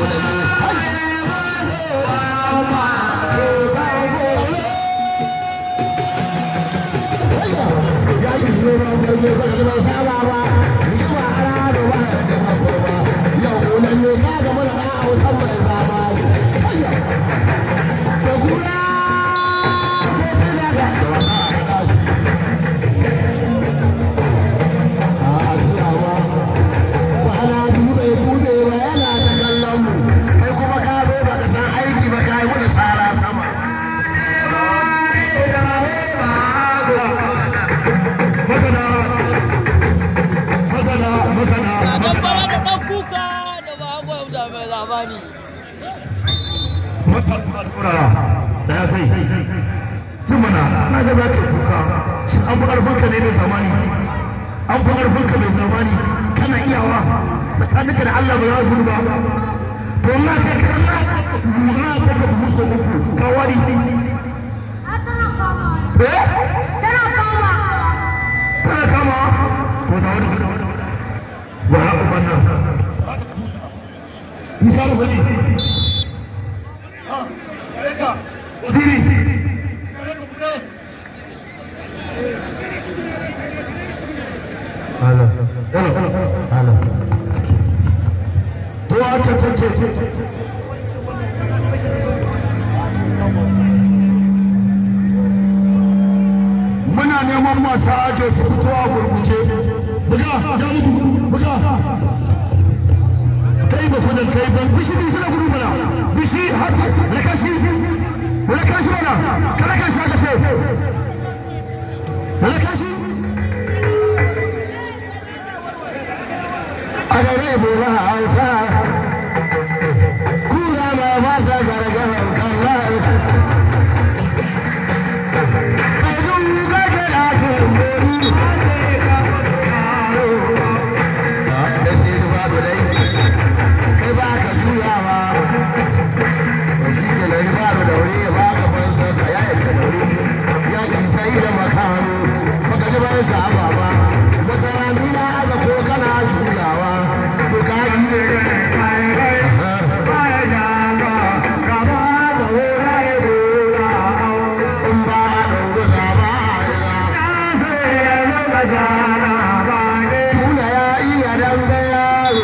Saya kai, jimana na ga za ka kuka, shi an fi ƙarfinka ne da zamani. an fi ƙarfinka mai zamani kana iyawa tsakaninka da Allah ba za gudu ba to na kai ka na kai ka musu uku ka wari eh Tana kama. kana kama to da wani ba ha uban nan misali bane Ziri Halo, halo, halo. To aka take. Muna neman masu ajo su fito a gurguje. Buga, ya mutu, buga. Kai ba kudan kai ban bishi bishi na gudu bana. Bishi hata, rakashi. Rakashi bana. Kada ka shi aka ce. Rakashi. agare bora alfa kura ma basa gargaran kalla kadun gaje da ke mori da sai ba da dai kai ba ka juya ba ba shi ke lari ba da daure ba ka ban sa ka ya ka daure ya ki sai da makano baka ji ban sa ba ba baka nuna ga ko kana juyawa to ka yi in ba a dunguza ba Tuna ya iya dambe yaro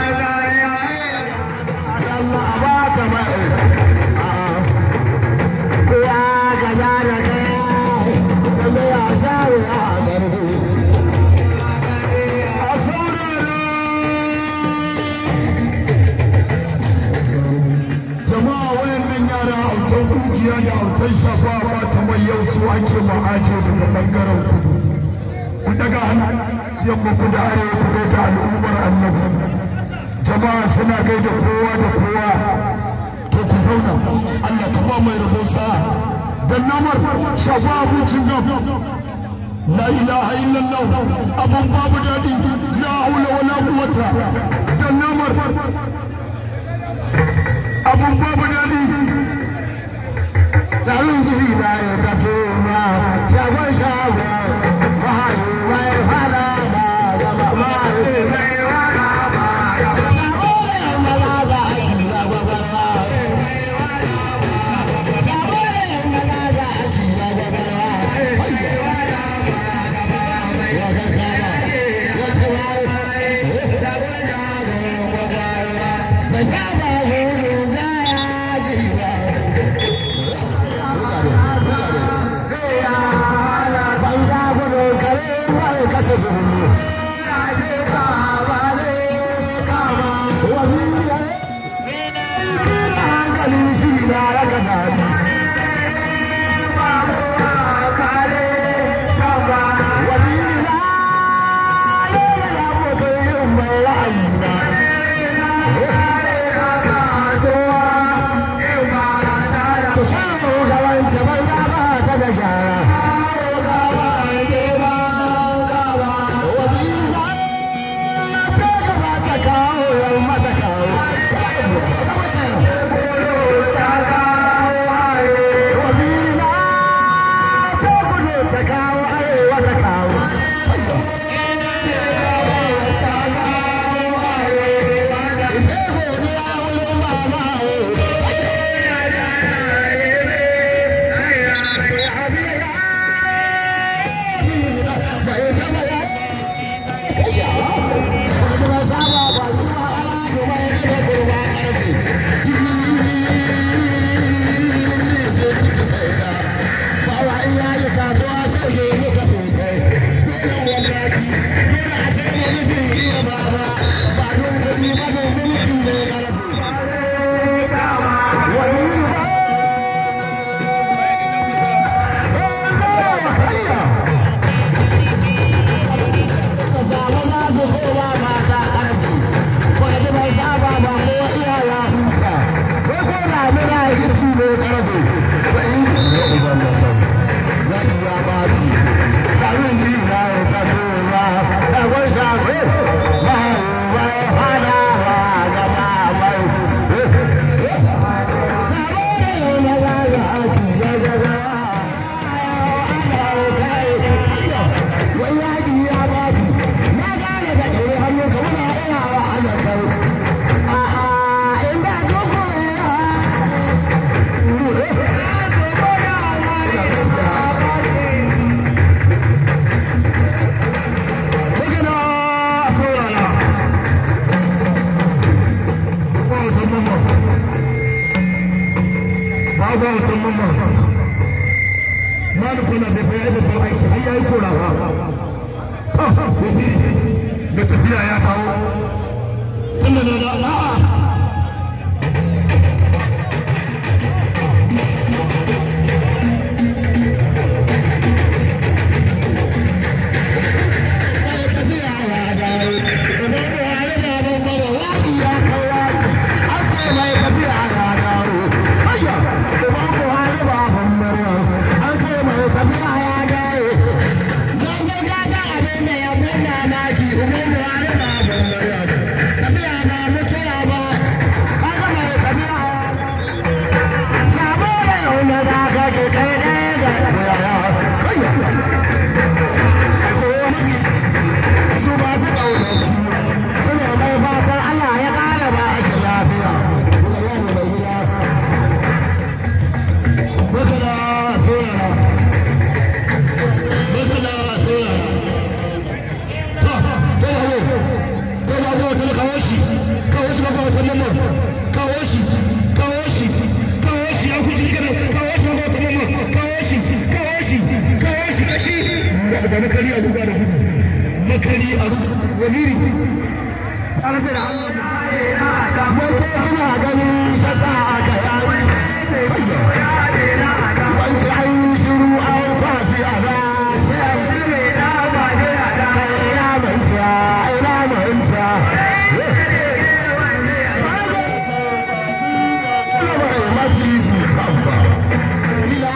Yalla ba ka mai Ko ya gaza da kai Dambe ya sha wuya a garbi A saurara jama'a wayannan yara autan kungiya da autan shafa ba ta mai yau su ake ma'ajo daga bangaren kudu ku daga hannu yamma ku da arewa ku gaida al'ummar annabi jama'a suna gaida kowa da kowa to ku zauna Allah ka ba mai rabo sa'a dan namar shafa abincin gam la ilaha illallah abun babu daɗi la haula wala quwwata dan namar abun babu daɗi tsarin jiri na ya tafi ma shagon shagon mahayi mai fada ba zama mahayi mai fada ba shagon maza za a yi zagwagarwa shagon maza za a yi zagwagarwa ya karkara ya tsawa da saba gudu ga yaji ba banza gudu kare mai kasa gudu hankali shi na raka dadi wazira yana da abokan yin mai ra'ayi na ku samu gabance banza ba ta da shara wazira ba wata mamma malu kuna da bai babban aiki har yayi korawa waziri da tafiya ya kawo tunda na da a'a da makari a ruga da gudu makari a waziri an sai da wato kuna ganin shaka aka yayi wance an yi shiru an kwashi a da ina manta ina manta Maciji babba. Ila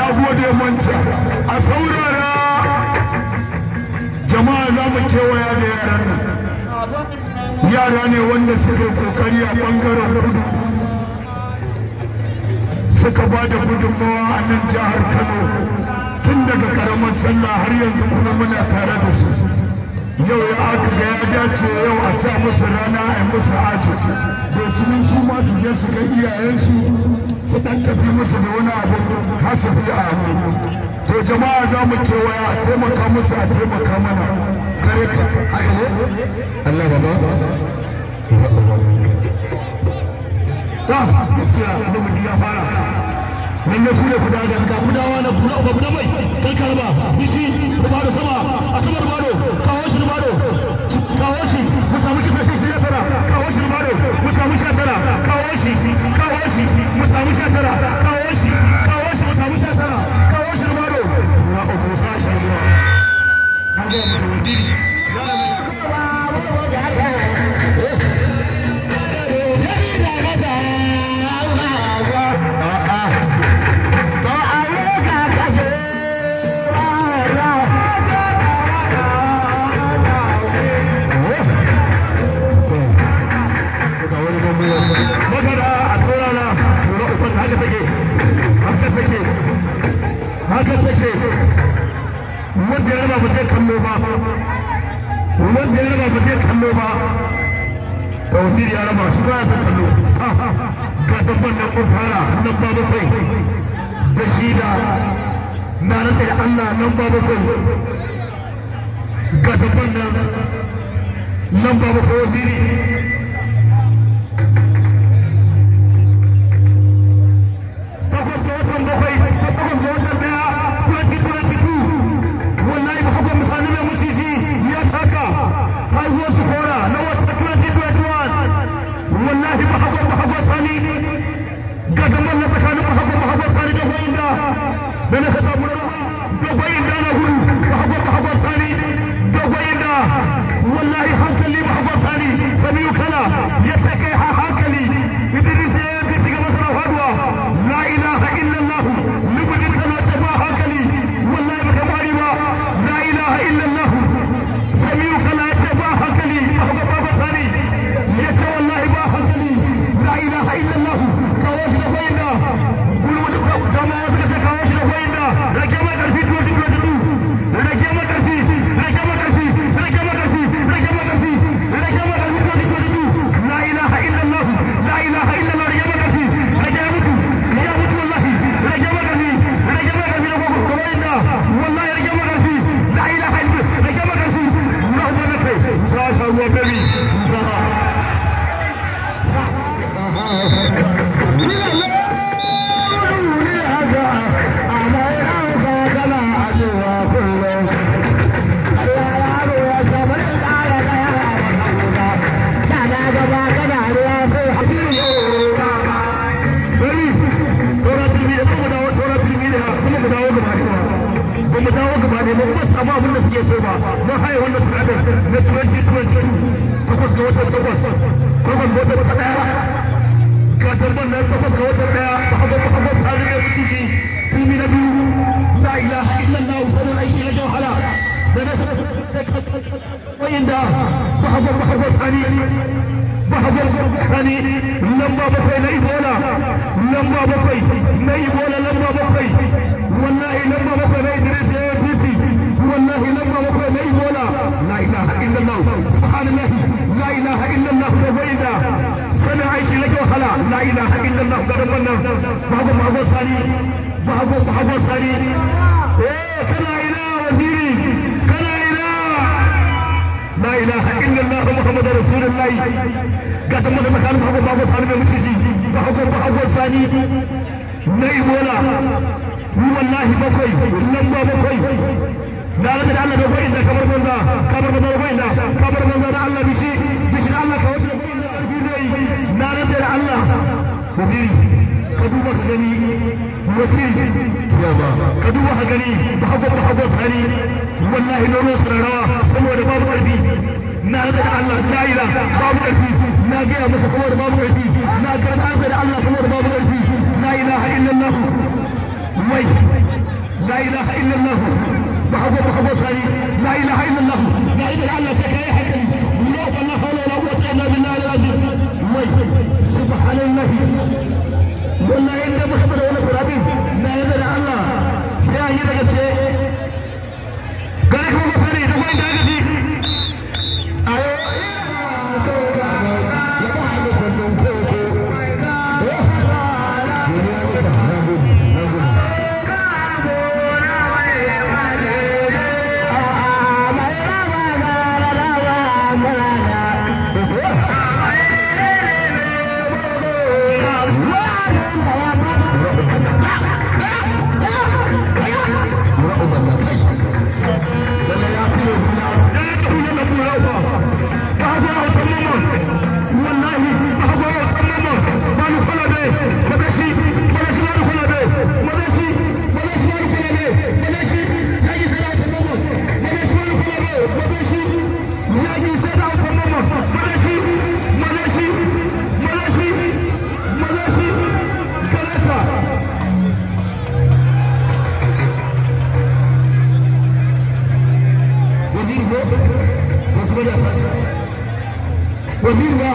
na gode manta a saurara jama'a za mu kewaya da yaran nan yara ne wanda suka yi kokari a bangaren kudu suka ba da gudunmawa a nan jihar kano tun daga karamar sallah har yanzu kuma muna tare da su yau ya aka ga ya dace yau a sa musu rana a musu aji domin su ma su je su ga iyayensu su dan tafi musu da wani abu hasafi a hannu to jama'a za mu kewaya a taimaka musu a taimaka mana kare ka haka ne Allah baba ta gaskiya da mu ya fara nan ne kure kuda ga ka kudawa na kuda ba kuda mai kai karba bishi rubado sama a sama rubado kawo shi rubado kawo shi mu samu kisa shi ya tara kawo shi rubado mu samu shi tara kawo shi kawo shi mu samu shi tara kawo shi kawo shi mu samu shi tara kawo shi rubado na ko musa shi ruwa kan ga mu waziri magana a saurara tura uban haka take haka take haka take wanda ya raba ba zai kallo ba wanda ya raba ba zai kallo ba tawfir ya raba shi ba ya san kallo ga dabban nan kun fara nan ba bakwai da shi da na rasa da Allah nan ba bakwai ga dabban nan nan ba bakwai wasiri takwas ga watan bakwai takwas ga watan daya 2022 wallahi ba haka misali mai maciji ya taka haihuwar su kora na wata 2021 wallahi ba haka ba haka sani ga gaban na tsakanin ba haka ba haka sani da goyin da da na kasa mu da goyin da na hudu ba haka ba haka sani da goyin da wallahi hankali ba haka sani sami kala ya ce kai ha hankali idris ya yi bisi ga masana faduwa la ilaha illallah lubudin kana ta ba hankali wallahi baka bari ba la ilaha illallah samiu kala ya ce ba hankali ba haka ba sani ya ce wallahi ba hankali la ilaha illallah kawo shi da goyinda gulma da jama'a suka ce kawo shi da goyinda rage ma karfi 2022 rage ma karfi rage ma karfi rage ma karfi rage ma karfi rage ma karfi 2022 la ilaha illallah la ilaha illallah rage ma karfi rage ya mutu ya mutu wallahi rage ma karfi rage ma karfi da goyinda wallahi rage ma karfi la ilaha illallah rage ma karfi na ubana kai sa sha ruwa baby sa mu dawo gaba ne ba kuma samu abin da suke so ba mun haye wannan sanadar na 2022 takwas ga watan takwas takwas ga watan ta daya ga dabban nan takwas ga watan daya ba hago ba hago sani ne ciki filmi na biyu la ilaha illallah sanin aiki na jawhala da na wayin da ba hago ba hago sani ba hago sani lamba bakwai na ibola lamba bakwai na ibola lamba bakwai wallahi lamba bakwai na idris ya yi bisi wallahi lamba bakwai na ibola la ilaha illallah subhanallahi la ilaha illallah da waida sanin aiki na wahala la ilaha illallah ga dabban nan babu babu sani babu babu sani eh kana ina waziri kana ina la ilaha illallah muhammadu rasulullahi ga dabban nan kan babu babu sani mai muciji babu babu sani na ibola wallahi bakwai lamba bakwai da Allah da Allah da bakwai da kamar banza kamar banza da bakwai da kamar banza da Allah bishi bishi da Allah ka wuce da bakwai da ƙarfi zai na rabbi da Allah waziri ka duba ka gani wasiri ka duba ka gani ba hago ba hago sani wallahi nono sararawa saboda babu ƙarfi na rabbi da Allah la ila babu ƙarfi na gaya maka saboda babu ƙarfi na ga da Allah saboda babu ƙarfi la ilaha illallah wai bahago bahago sari la ilaha illallah la ilaha illallah sai kai hakuri duniya ba la hawla wala quwwata illa billahi al-azim wai subhanallahi wallahi inda muhammad wala qurabi na yadda da Allah sai an yi da gaske gare kuma sani da gwai da gaji ayo waziri ba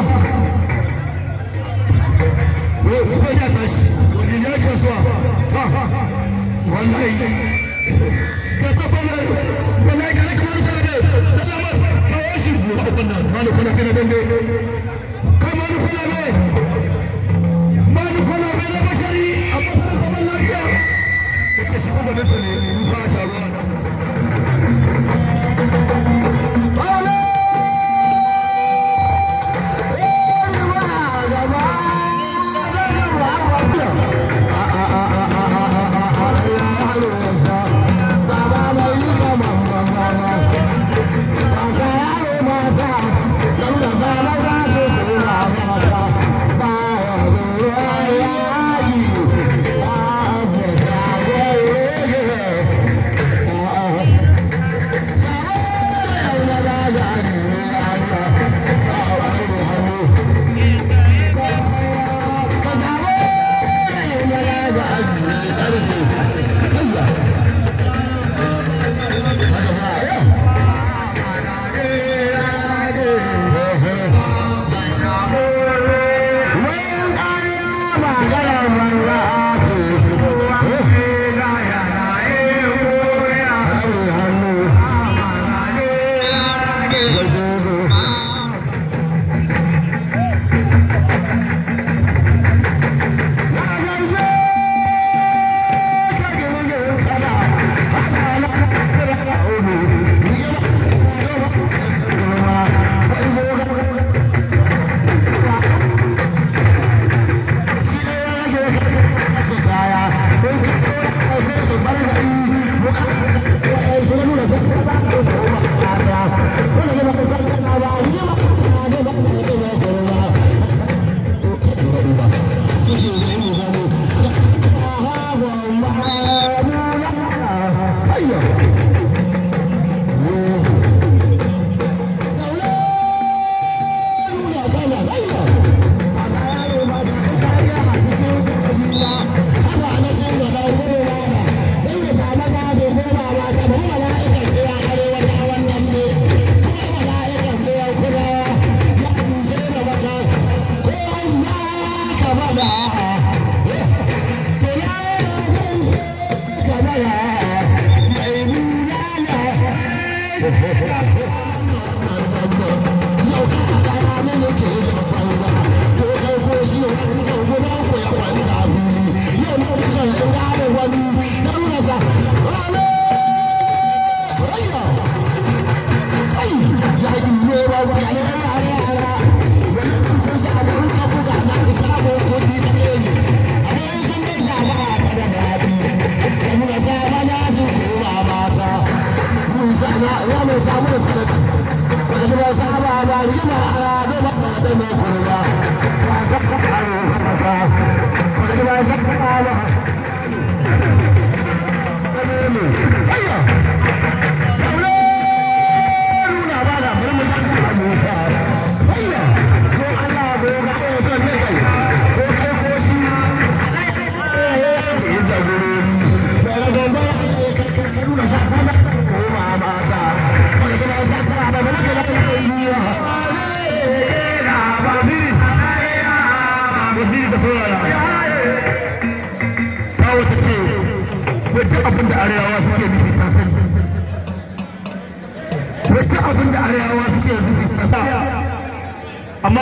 ko ya tashi wani ya kasuwa ha wallahi ka tabbata wallahi ka kamar ka ne da lamar kawo shi ko abin nan malu kana kana dande kai malu kana ne malu kana ne na bashari amma kana zaman lafiya kace shi kuma da ne musa sharuwa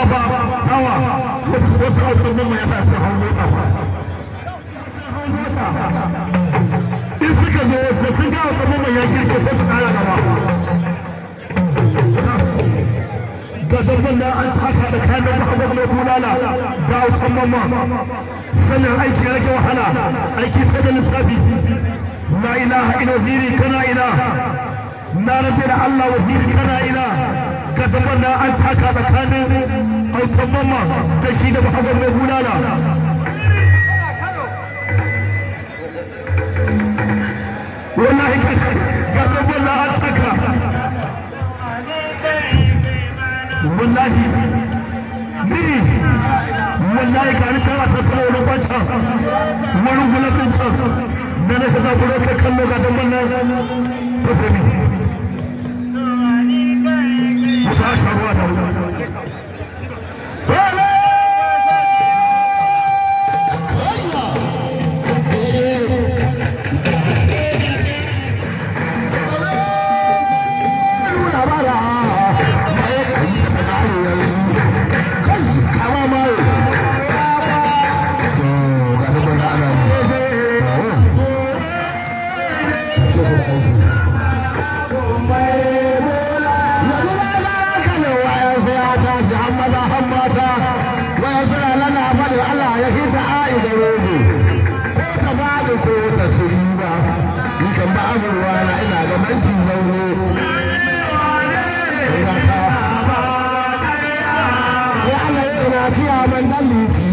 ba tawa wasu autan mai yasa sun hau mota ba in suka zo da sun ga autan mai ya girke sai su kara gaba ga dabban da an taka da kayan mahammad mai bulala da autan mamma sannan aiki ya rage wahala aiki sai da lissafi la ilaha illa waziri kana ila na rabe da Allah waziri kana ila ga dabban da an taka tsakanin autan mamma da shi da mahammad mai bulala wallahi ga dabban da an taka wallahi ni wallahi ga ni tana sassana wani kwanta wani gulafin can da na kasa kuro kai kallo ga dan wannan tafi musa sharuwa da babu ruwana ina da manci zaune ya Allah ina ciya man dan luti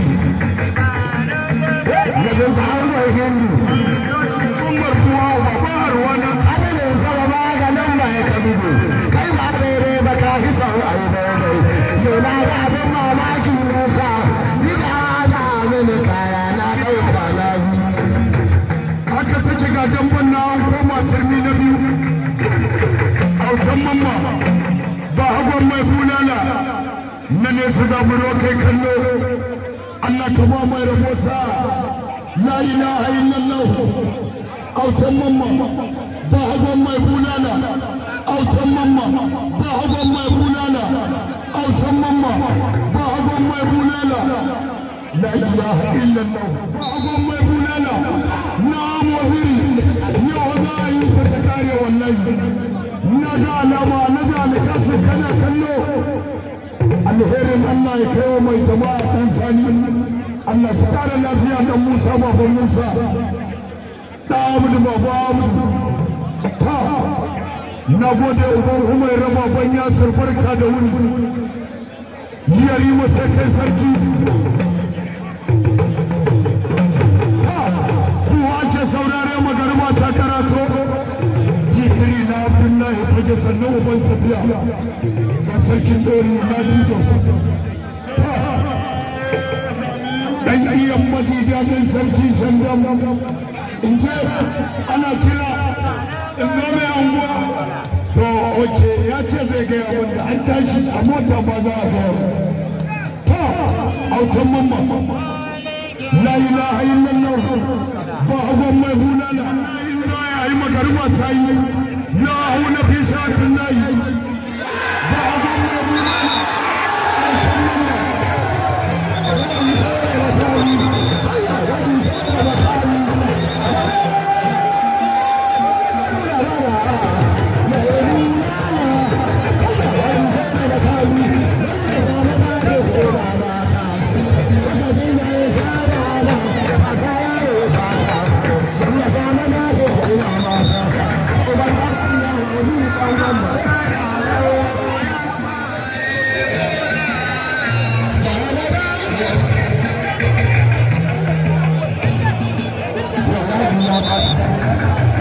da bin ta hanyar hindu umar kuwa ba ba ruwana adalin sama maganin ba ya kabido kai ba daidai ba ka fi sau a yi daidai yau na ga abin mamaki musa ni da ana mini kaya na ɗauka na biyu haka take ga damban na an koma turmi na biyu autan mamma ba hagon mai bulala na nesa zaburo kai kallo Allah ka ba mai rabo sa la ilaha illallah autan mamma ba hagon mai bulala autan mamma ba hagon mai bulala autan mamma ba hagon mai bulala la ilaha illallah ba hagon mai bulala na wahiri yau za a yi ta ta kare wallahi na ga alama na ga alƙasar kana kallo alherin Allah ya kai wa mai jama'a dan sani Allah shi kare lafiya dan Musa baban Musa da Abudu baba Abudu ta na gode uban Umaira baban Yasir barka da wuni yari masa kai sarki kuwa ake saurare magarma ta karato jikiri na abdullahi fage sannan uban tafiya ga sarkin dori na titos dan iyan majija din sarki shandam in ce ana kira in zo mai anguwa to oke ya ce zai gaya wanda an tashi a mota ba za a gaya to autan mamma la ilaha illallah ba hagon mai hulala in za a yi magarba ta yi ya hau na fi shafin layi ba hagon mai hulala autan mamma ya